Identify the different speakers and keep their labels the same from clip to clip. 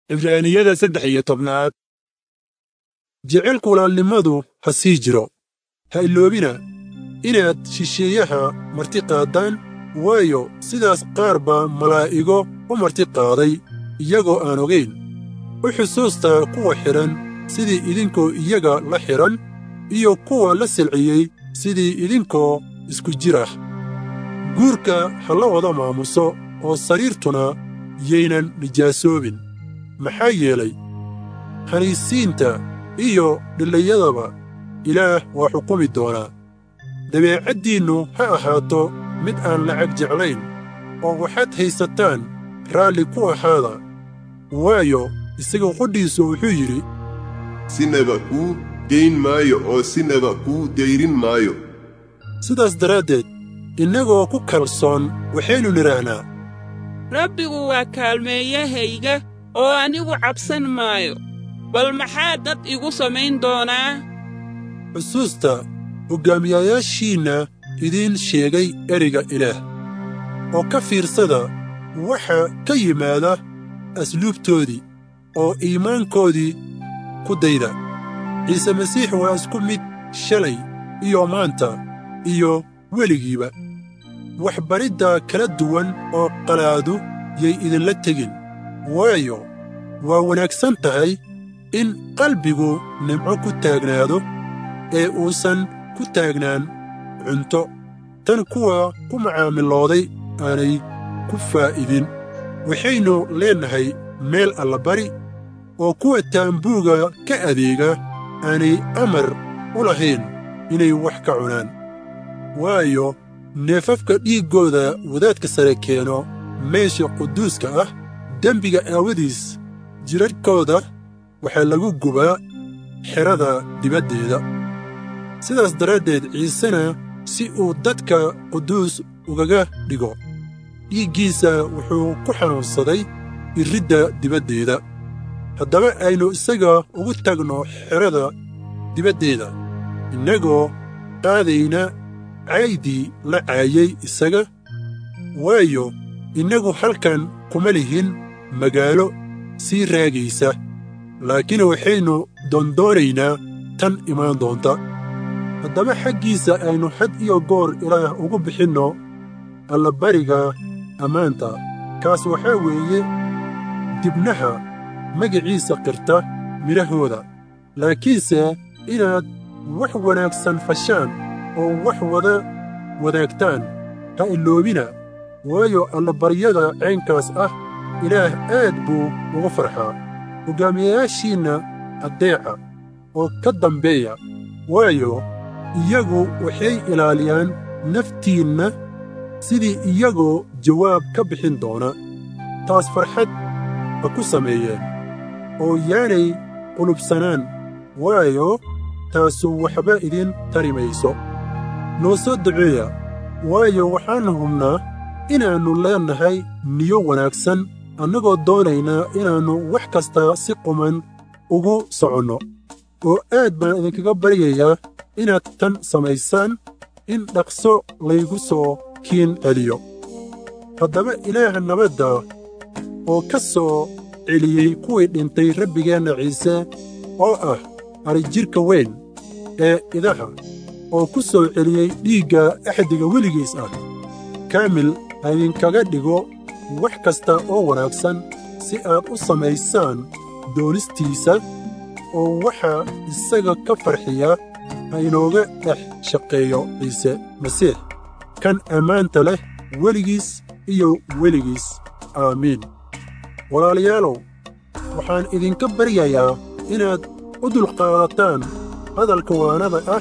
Speaker 1: cibraaniyada saddex iyo tobnaad jecelka walaalnimadu ha sii jiro ha iloobina inaad shisheeyaha marti qaaddaan waayo sidaas qaar baa malaa'igo u marti qaaday iyagoo aan ogayn u xusuustaa kuwa xidhan sidii idinkoo iyaga la xidhan iyo kuwa la silciyey sidii idinkoo isku jir ah guurka ha la wada maamuso oo sariirtuna yaynan nijaasoobin maxaa yeelay khaniisiinta iyo dhillayadaba ilaah waa xukumi doonaa dabeecaddiinnu ha ahaato mid aan lacag jeclayn oo waxaad haysataan raalli ku ahaada waayo isaga qodhiisu wuxuu yidhi
Speaker 2: sinaba kuu dayn maayo oo sinaba kuu dayrin maayo
Speaker 1: sidaas daraaddeed innagoo ku kalsoon waxaynu nidhaahnaa
Speaker 3: rabbigu waa kaalmeeyahayga oo anigu cabsan maayo bal maxaa dad igu samayn doonaa
Speaker 1: xusuusta hoggaamiyayaashiinna idiin sheegay ereyga ilaah oo ka fiirsada waxa ka yimaada asluubtoodii oo iimaankoodii ku dayda ciise masiix waa isku mid shalay iyo maanta iyo weligiiba waxbaridda kala duwan oo qalaadu yay idinla tegin waayo waa wanaagsan tahay in qalbigu nimco ku taagnaado ee uusan ku taagnaan cunto tan kuwa ku macaamilooday aanay ku faa'idin waxaynu leennahay meel allabari oo kuwa taambuuga ka adeega aanay amar u lahayn inay wax ka cunaan waayo neefafka dhiiggooda wadaadka sare keeno meesha quduuska ah dembiga aawadiis jidhadhkooda waxaa lagu gubaa xerada dibaddeeda sidaas daraaddeed ciisena si uu dadka quduus ugaga dhigo dhiiggiisa wuxuu ku xanuunsaday irridda dibaddeeda haddaba aynu isaga ugu tagno xerada dibaddeeda innagoo qaadayna caaydii la caayay isaga waayo innagu halkan kuma lihin magaalo sii raagaysa laakiin waxaynu doondoonaynaa tan imaan doonta haddaba xaggiisa aynu had iyo goor ilaah ugu bixinno allabariga ammaanta kaas waxaa weeye dibnaha magiciisa qirta midhahooda laakiinse inaad wax wanaagsan fashaan oo wax wada wadaagtaan ha iloobina waayo allabaryada caynkaas ah ilaah aad buu ugu farxaa hoggaamiyayaashiinna addeeca oo ka dambeeya waayo iyagu waxay ilaaliyaan naftiinna sidii iyagoo jawaab ka bixin doona taas farxad ha ku sameeyeen oo yaanay qulubsanaan waayo taasu waxba idin tari mayso noo soo duceeya waayo waxaannu hubnaa inaannu leennahay niyo wanaagsan annagoo doonaynaa inaannu wax kasta si quman ugu soconno oo aad baan idinkaga baryayaa inaad tan samaysaan in dhaqso laygu soo kiin celiyo haddaba ilaaha nabadda oo ka soo celiyey kuwii dhintay rabbigeenna ciise oo ah arijidhka weyn ee idaha oo ku soo celiyey dhiigga axdiga weligiis ah kaamil ha idinkaga dhigo wax kasta oo wanaagsan si aad u samaysaan doonistiisa oo waxaa isaga ka farxiya ha inooga dhex shaqeeyo ciise masiix kan ammaanta leh weligiis iyo weligiis aamiin walaalayaalow waxaan idinka baryayaa inaad u dulqaadataan hadalka waanada ah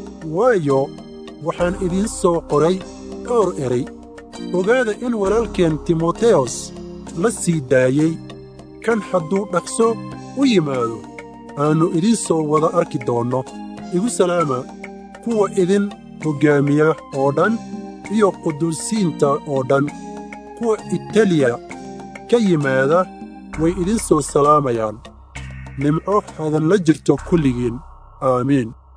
Speaker 1: waayo waxaan idiin soo qoray dhowr eray ogaada in walaalkeen timoteyos la sii daayey kan hadduu dhaqso u yimaado aannu idiin soo wada arki doonno igu salaama kuwa idin hoggaamiya oo dhan iyo quduusiinta oo dhan kuwa italiya ka yimaada way idin soo salaamayaan nimco hadan la jirto kulligiin aamiin